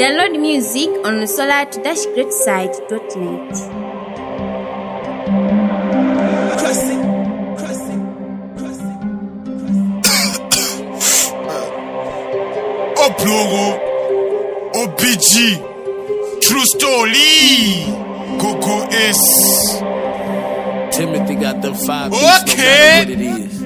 Download music on the solar-greatside.net. Oplogo, OBG, True Story, Coco S. Timothy got the five beats, Okay. no matter what it is.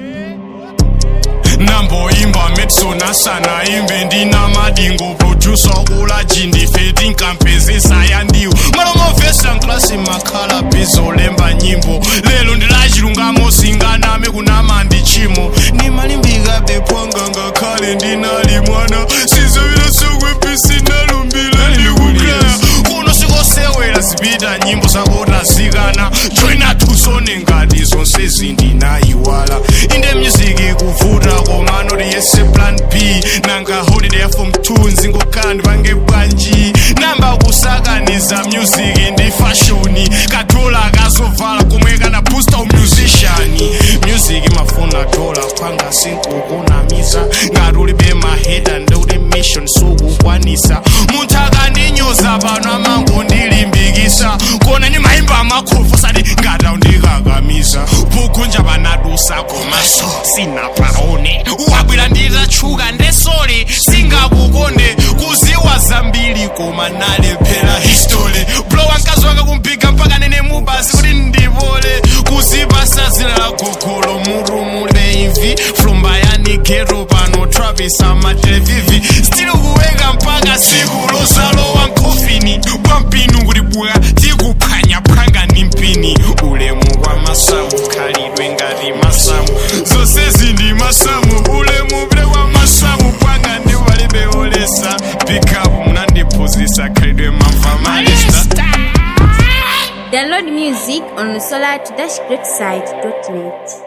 namboimba metsona sana imbe ndina madingo producer kula jindife tinkampezesa yandiwo malomovesa nklasi makhala bizolemba nyimbo lero ndilachilungamo singaname kunama ndi chimo nimalimbika bepwanga ngakhale ndinali mwana sizovira sokwepisi nalumbila ndikuklaya kuno sikosewera zipita nyimbo zakotazikana joina tusone ngati zonse zindinayiwala inde music ikuvuta koma noti yese plan b nanga holiday from tunes ngokhala ndipange bwanji namba kusakaniza music ndi fashoni katola kazovala komwe kana booster umusician music mafuna dola panga sinkukunamiza ngati ulibe maheda ndikuti mission sukukwanisa munthu akandinyoza pano amango ndilimbikisa kona ni maimba amakhofu sati ngata undikakamiza pukunja panadusa komaso sinapaone wabwera nditatchuka ndesole singakukonde kuziwa zambiri koma nalephera history blo wankazi wake kumpiga mpaka nene mubasi kuti ndipole kuzipasa zina la gogolo murumu leimvi flumba yanigero pano travis amatelevivi stili kuweka mpaka siku lozalowa mkhofini bwampinu kuti bwa tikuphwanya phwanga ni mpini ulemu kwa masamu khalidwe ngati masamu zonsezi ndi masamu ulemu bule kwa masamu pwanga ndi palibe olesa pikapu munandiphunzitsa khalidwe mamva malista Download music on the solar-greatside.net.